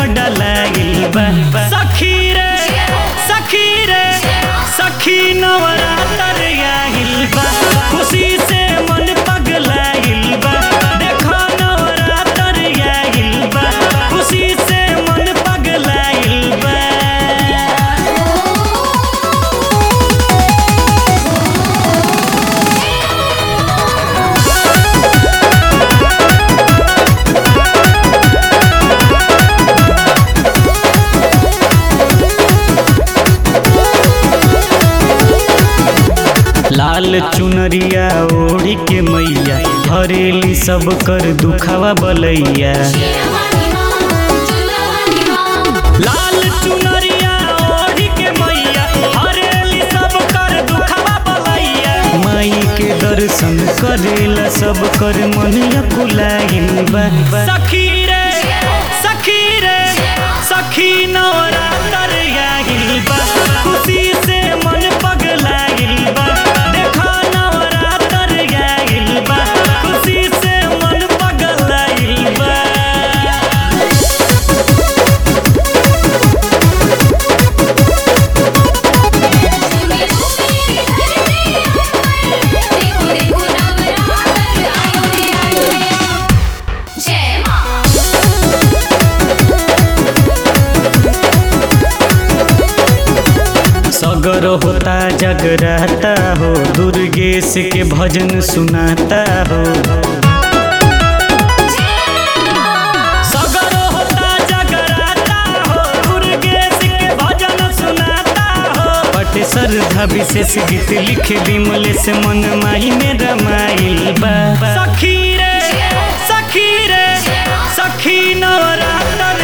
डलाइल बा सखी रे सखी रे सखी नवरातर आइल बा खुशी से मन पगलाइल बा देखो नवरातर आइल बा खुशी से मन पगलाइल बा लाल चुनरिया ओढ़ी के मैया हरेली सब कर दुखावा बलैया लाल चुनरिया ओढ़ी के मैया हरेली सब कर दुखावा बलैया माई के दर्शन करेला सब कर मन कुलाइल बा सखी रे सखी रे सखी नवरातर आइल बा खुशी से मन पगलाइल बा देखा नवरातर आइल बा खुशी से मन पगलाइल बा जय माँ सगर होता जगराता हो दुर्गेश के भजन सुनाता हो सगर होता जगराता हो दुर्गेश के भजन सुनाता हो पट श्रद्धा विशेष गीत लिख बिमले से मन माही में रमाइल बा सखी रे सखी रे सखी नवरातर